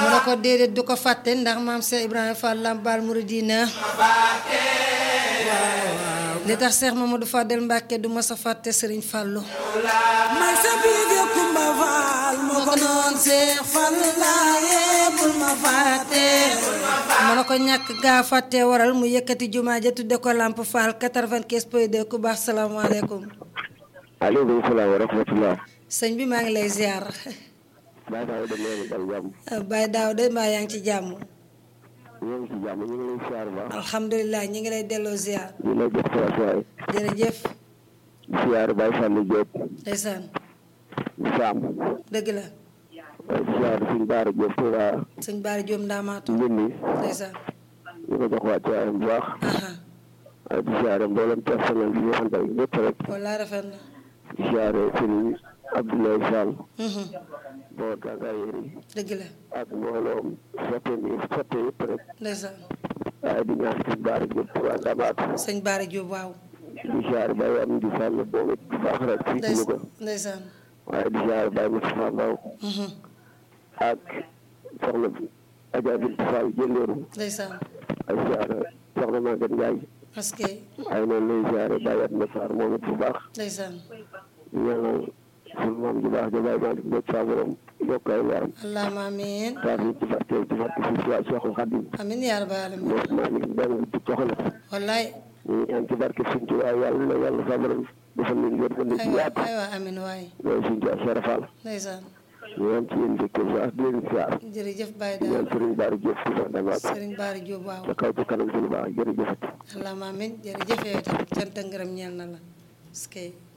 mu ne ko déedéet du ko fàtte ndax maam Cheikh Ibrahima Fall Lambaal Mouridina li tax Cheikh Mamadou Fadel Mbacke du ma sa fàtte Serigne Fallou may sa biige Kumba Faal moo ko noon Seex Fall laaye bul ma fàtte mu ne ko ñàkk gaa fàtte waral mu yëkkati jumaa ja tudde ko Lamp Fall 95 point 2 ku baax salaamaaleykum aleykum salaam wa rahmatullah sëñ bi maa ngi lay ziar baa daaw de neena dal jàmm Baye Daaw de mbaa yaa ngi ci jàmm ñoo ngi ci jàmm ñu ngi lay siyaar baax alhamdulilah ñi ngi lay delloo ziar ñu lay jox waay jërëjëf siyaar Baye Fallou Diop ndeysaan Sam dëgg la waaye siyaar suñ Baara Diop Touba sëñ Baari Jóom ndaamaatu Ndindi ndeysaan ñu ko jox waat waayam bu baax aha waaye di siyaare mboolem personnel bi ñu àndal ñëpp rek walla rafet na di siyaare Serigne Abdoulaye Fall Mhm. boo tàngaayéer yi dëgg la ak mbooloom soppe mi soppe yëpp rek ndeysaan waaye di ñaan suñ Baara Diop Touba Ndamaatu sëñ Baari Jóob waaw di siyaare Baye am di Fall boobu bu baax rek fii ci Louga ndeys- ndeysaan waaye di siyaare Baye Moustapha Mbaw Mhm. ak soxna Adja Bintou Fall jëndeeru ndeysaan ak siyaare soxna Maguette Ndiaye parce que waaye noonu lay siyaare Baye Atma Sarr moom it bu baax ndeysaan di ñaanal sunu maam ju baax ja Baye Malick Mbodj saa borom yokk ay leeram allahumma amiin taas yi ci barke ci barke si si waa Cheikhul Khadim amiin yaa rabbal aalamiin Mbodj Malick Mbeng di soxna wallaay ñu ngi ñaan ci barke suñ ci waaye yàlla na yàlla saa borom defal leen wér ba ci aywa yaatu aywa amiin waay loolu suñ ci waa Cheikh Fall ndeysaan ñu ñaan ci yéen dëkk bu baax di leen siyaar jërëjëf Baye di ñaan Daaw Serigne Bara Diop ci sa damaat Serigne Baari Jóob waaw ca kaw ca kanam ci lu baax jërëjëfati allahumma amiin jërëjëf yow itam cant ak ngërëm ñeel na la parce que